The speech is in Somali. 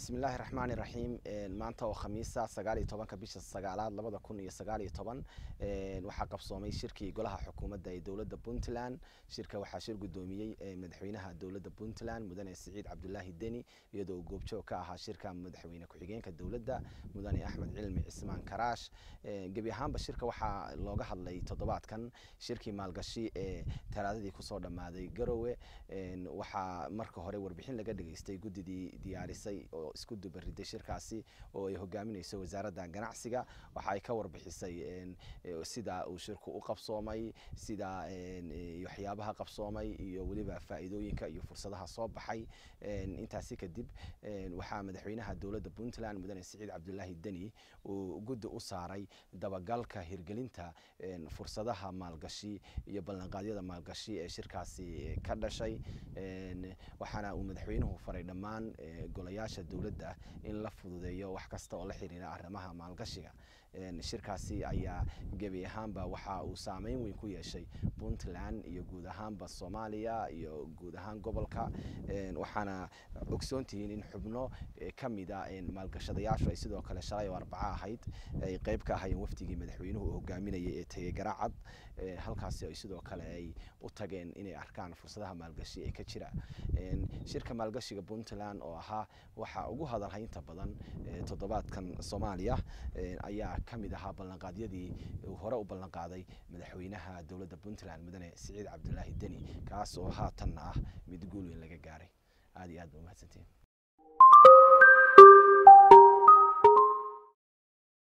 bismillaahi raxmaani raxiim maanta oo khamiisa sagaal iyo tobanka bisha sagaalaad labada kun iyo sagaal iyo toban waxaa qabsoomay shirkii golaha xukuumadda ee dowladda puntland shirka waxaa shir guddoomiyey madaxweynaha dowladda puntland mudane siciid cabdulaahi deni iyadoo uu goobjoog ka ahaa shirka madaxweyne ku-xigeenka dowladda mudane axmed cilmi cismaan karaash gebi ahaanba shirka waxaa looga hadlay toddobaadkan shirkii maalgashi ee talaadadii kusoo dhammaaday garowe waxaa marka hore warbixin laga dhageystay guddidii diyaarisay oo isku dubariday shirkaasi oo ay hogaaminayso wasaaradda ganacsiga waxa ay ka warbixisay sida uu shirku u qabsoomay sida waxyaabaha qabsoomay iyo weliba faa'iidooyinka iyo fursadaha soo baxay intaasi kadib waxaa madaxweynaha dowladda puntland mudane siciid cabdulaahi deni uu guddi u saaray dabagalka hirgelinta fursadaha maalgashi iyo ballanqaadyada maalgashi ee shirkaasi ka dhashay waxaana uu madaxweynuhu faray dhammaan golayaasha dowladda in la fududeeyo wax kasta oo la xiriira arrimaha maalgashiga shirkaasi ayaa gebi ahaanba waxa uu saameyn weyn ku yeeshay puntland iyo guud ahaanba soomaaliya iyo guud ahaan gobolka waxaana ogsoontihiin in xubno ka mida maalgashadayaashu ay sidoo kale shalay oo arbaco ahayd ay qeyb ka ahayeen wafdigii madaxweynuhu uu hogaaminayay ee tegey garaacad halkaasi ay sidoo kale ay u tageen inay arkaan fursadaha maalgashi ee ka jira shirka maalgashiga puntland oo ahaa waxaa ugu hadalhaynta badan toddobaadkan soomaaliya ayaa ka mid ahaa ballanqaadyadii uu hore u ballanqaaday madaxweynaha dowladda puntland mudane siciid cabdulaahi deni kaas oo haatanna ah mid guul weyn laga gaaray aada iyo aad ba umahadsantiin